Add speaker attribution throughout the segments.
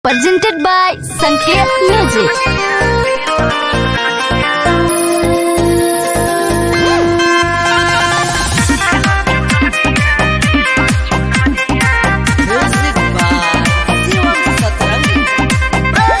Speaker 1: presented by Sanket Music.
Speaker 2: Music by Siwan Satrangi.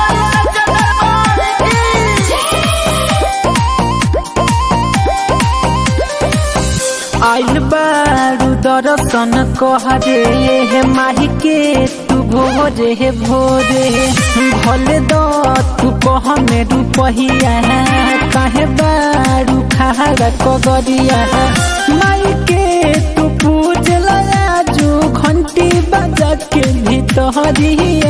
Speaker 3: आइल बारू दर्शन कहरे हे माही के तू भोरे हे भोरे भले द तू कह में रुपहिया काहे बारू खारा कगरिया माई के तू पूज लया जो घंटी बजा के भीतरिया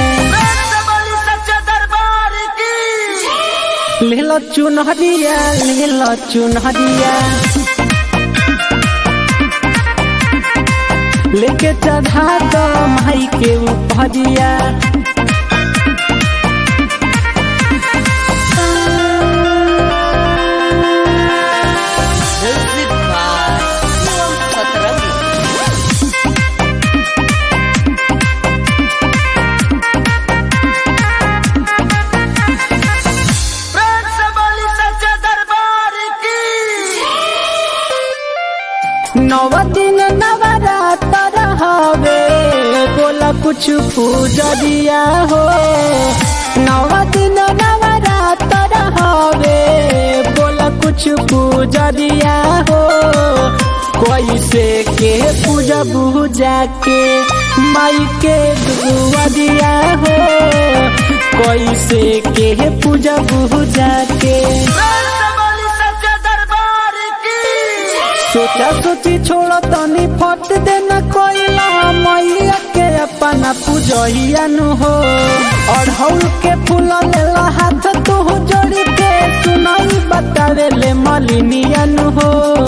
Speaker 3: लेला चुनहरिया लेला चुनहरिया लेके चढ़ा दो माई के ऊपरिया
Speaker 2: Music by Siwan Satrangi.
Speaker 3: नव दिन नवरात्र हवे बोला कुछ पूजरिया हो नव दिन नवरात्र हवे बोला कुछ पूजरिया हो कैसे के पूजा पूजा के माई के दुआरिया हो कैसे के पूजा पूजा के सोचा सोची छोड़ तनी फट देना कोइला मैया के अपना पूजहिया नु हो अढ़ौल के फूल लेला हाथ तू जोड़ी के सुनाई बतावे ले मलिनिया नु हो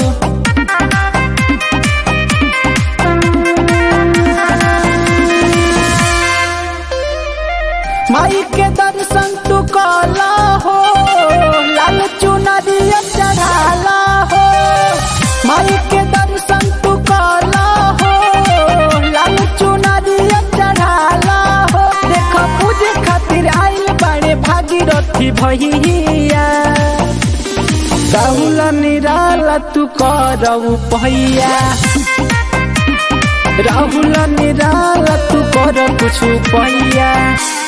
Speaker 3: माई के दर्शन तू कला हो लाल चुनरिया चढ़ाला हो माई के दर्शन तू कला हो लाल चुनरिया चढ़ाला हो देख पूजे खातिर आइल बड़े भागीरथी भैया राहुल निराला तू करऊ पहिया राहुल निराला तू कर कुछ पहिया